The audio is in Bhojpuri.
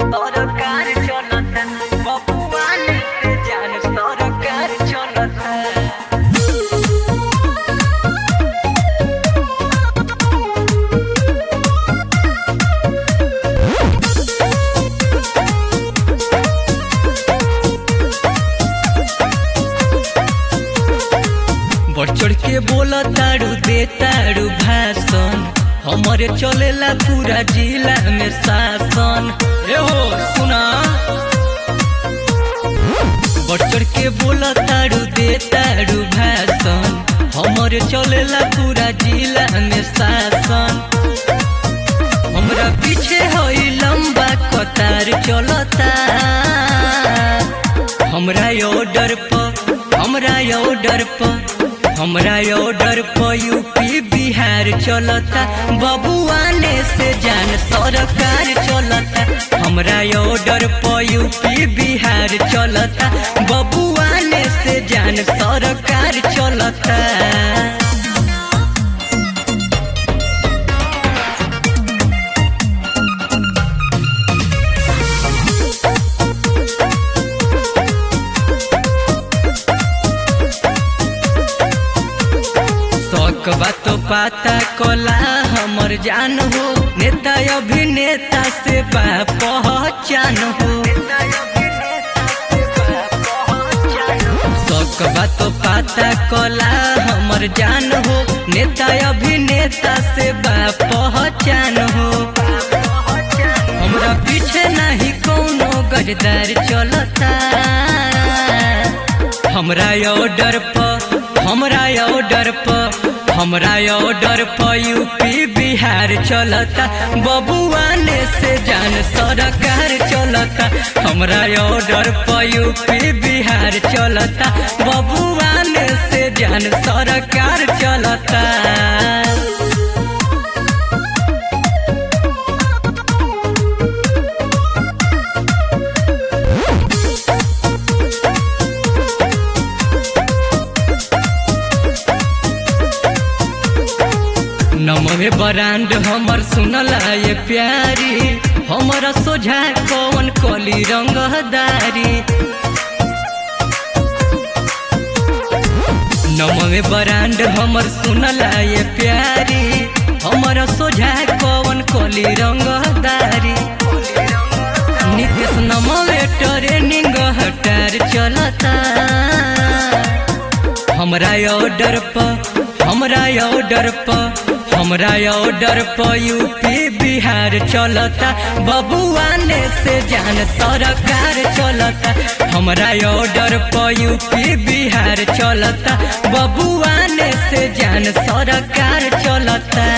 सरकार चलता बबुआन से जान सरकार चलता बढ़ चढ़ के बोला तारू दे तारू भाषण हमारे चलेला पूरा जिला में शासन ए हो सुना बढ़ चढ़ के बोला तारू दे तारू भाषण हमारे चलेला पूरा जिला में शासन हमरा पीछे हई लंबा कतार चलता हमरा ऑर्डर पर हमरा ऑर्डर पर हमरा ऑर्डर पर यूपी बिहार चलता बबुआने से जान सरकार चलता हमरा ऑर्डर पर यूपी बिहार चलता बबुआने से जान सरकार चलता शौक बात पाता कला हमर जान हो नेता अभिनेता से बा पहचान हो शौक बात पाता कला हमर जान हो नेता अभिनेता से बा पहचान हो हमरा पीछे नहीं कोनो गजदार चलता हमरा ऑर्डर पर हमरा ऑर्डर पर हमरा ऑर्डर पर यूपी बिहार चलता बबुआने से जान सरकार चलता हमरा ऑर्डर पर यूपी बिहार चलता बबुआने से जान सरकार चलता नमवे ब्रांड हमर सुनला ये प्यारी हमरा सोझा कौन कली रंगदारी नमवे ब्रांड हमर सुनला ये प्यारी हमरा सोझा कौन कली रंगदारी नितेश नमवे ट्रेनिंग हटार चलता हमरा ऑर्डर पर हमरा ऑर्डर पर हमरा ऑर्डर पर यूपी बिहार चलता बबुआने से जान सरकार चलता हमरा ऑर्डर पर यूपी बिहार चलता बबुआने से जान सरकार चलता